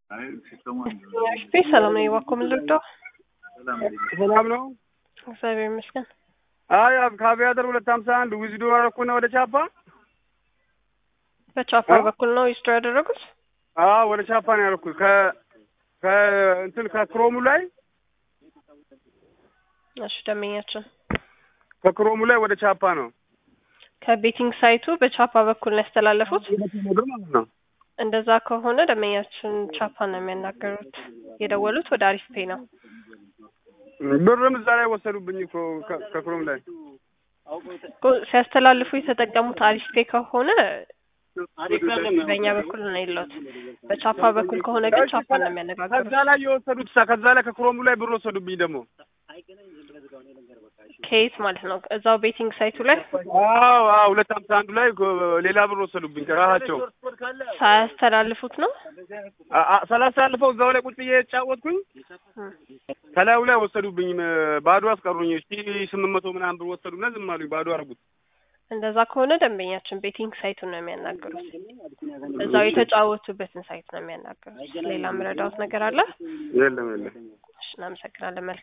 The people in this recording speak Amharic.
እሺ ሰላም ነው የዋኮ ምን ልርዳው? ሰላም ነው። እግዚአብሔር ይመስገን። አይ ከአቪያተር ሁለት ሀምሳ አንድ ዊዝዶ አደረኩና ወደ ቻፓ በቻፓ በኩል ነው ዊዝዶ ያደረጉት? አዎ ወደ ቻፓ ነው ያደረኩት። ከ ከ እንትን ከክሮሙ ላይ እሺ ደንበኛችን ከክሮሙ ላይ ወደ ቻፓ ነው ከቤቲንግ ሳይቱ በቻፓ በኩል ነው ያስተላለፉት። ማለት ነው። እንደዛ ከሆነ ደንበኛችን ቻፓ ነው የሚያናገሩት። የደወሉት ወደ አሪፍ ፔ ነው። ብርም እዛ ላይ ወሰዱብኝ እኮ ከ- ከክሮም ላይ እኮ ሲያስተላልፉ የተጠቀሙት አሪፍ ፔ ከሆነ በእኛ በኩል ነው የለውት። በቻፓ በኩል ከሆነ ግን ቻፓ ነው የሚያነጋግሩት። ከዛ ላይ የወሰዱት ሳ ከዛ ላይ ከክሮሙ ላይ ብር ወሰዱብኝ ደግሞ ከየት ማለት ነው? እዛው ቤቲንግ ሳይቱ ላይ አዎ አዎ ሁለት ሀምሳ አንዱ ላይ ጎ- ሌላ ብር ወሰዱብኝ ከራሳቸው ሳያስተላልፉት ነው። አ- አ- ሳላሳልፈው እዛው ላይ ቁጭ ብዬ የተጫወትኩኝ እም። ከላዩ ላይ ወሰዱብኝ ም- ባዶ አስቀሩኝ ሺ ስምንት መቶ ምናምን ብር ወሰዱና ዝም አሉኝ ባዶ አደረጉት እንደዛ ከሆነ ደንበኛችን ቤቲንግ ሳይቱን ነው የሚያናግሩት። እዛው የተጫወቱበትን ሳይት ነው የሚያናግሩት። ሌላ ምረዳውት ነገር አለ? የለም የለም እሺ እናመሰግናለን። መልካም